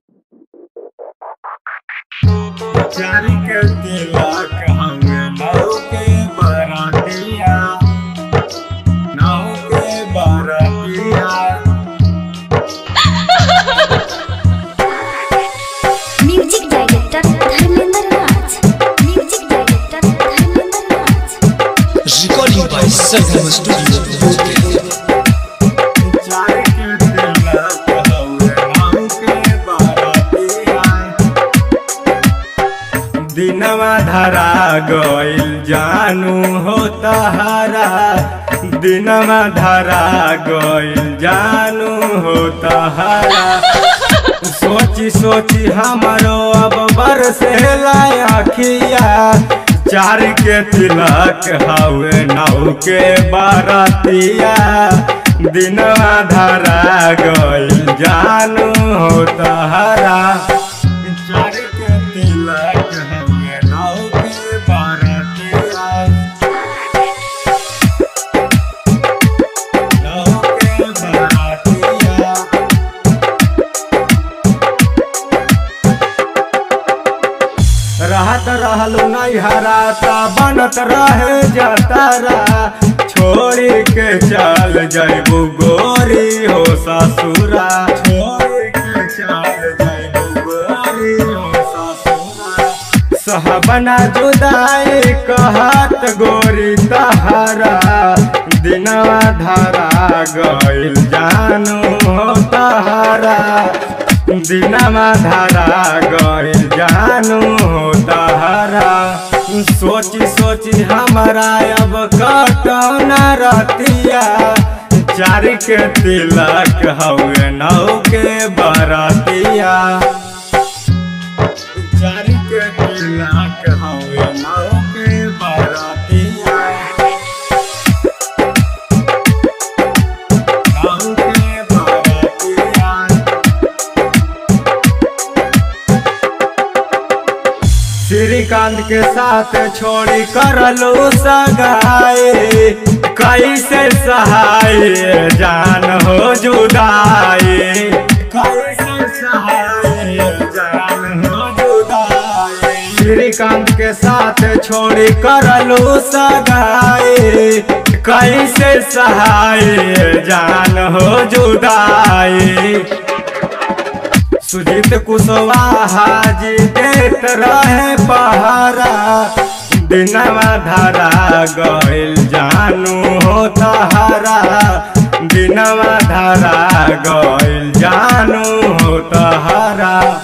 चारी के तिलक हंगे नाव के बरातिया नाव के बरातिया music director Dharmendra Raj music director Dharmendra Raj Recording by Sangam Studio. चारी के तिलक हंगे नाव के बरातिया दिनवा धरा गइल जानू हो तहारा दिनवा धरा गइल जानू हो तहारा सोची सोची हमारो अब बरसे अखिया चार के तिलक हवे नौ के बारतिया दिनवा धरा गइल जानू हो तहारा चार के तिलक हवे नौ के बारतिया नौ के बारतिया रहत रहलू नहीं हराता बनत रहे जतारा छोड़ी के चल जैबू गोरी हो ससुरा छोड़ी के चल जैबू गोरी हो ससुरा सहबना जुदाई कहत गोरी तहारा दिनवा धरा गइल जानू हो तहारा दिनमा धारा गइल जानू हो तहारा सोची सोची हमारा अब कटौना रतिया चार के तिलक हवे नौ के बरतिया चार के तिलक हवे नौ के बरतिया नौ के बरतिया श्रीकांत के साथ छोड़ी करलू सगाई कैसे सहाय जान हो जुदाई कैसे सहाय जान हो जुदाई श्रीकांत के साथ छोड़ी करलू सगाई कैसे सहाय जान हो जुदाई सुजीत कुशवाहा जी देत रहे पहारा दिनवा धारा गइल जानू हो तहारा दिनवा धारा गइल जानू हो तहारा